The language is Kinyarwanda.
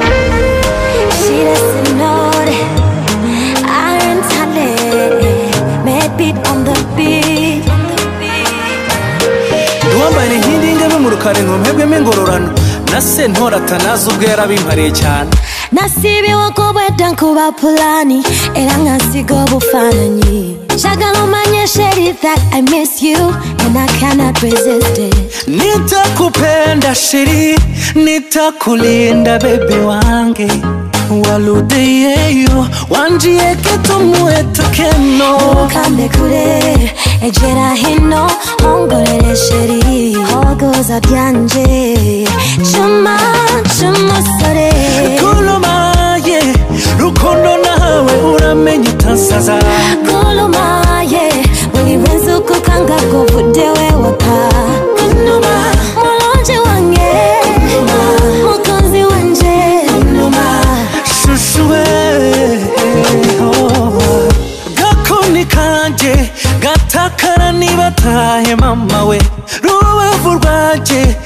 She doesn't know that I'm talented. Mad beat on the beat. Uwambaye inkindi y'ingabe mu rukari ntumhebwemo ingororano na sentoratana ubwo yarabimpariye cyane Nasibiwe kubwedwa nkuba pulani era nkasiga obufaananyi njagala omanye sheri that i miss you and i cannot resist it nitakupenda shiri nitakulinda bebe wange waludeyeyo wanjieke tumuetekeno ukambe kure egera hino ongorere sheri hogoza byanje cuma cy'umusore kulumaye rukundo nawe uramenye utasaza kulumaye buri wese uko ukanga kuvudewe wapa kunuma mulonje wange mukunzi wanje kunuma shushuwe oh. gakoni kanjye gatakara niba atahe mama we rubavu rwanjye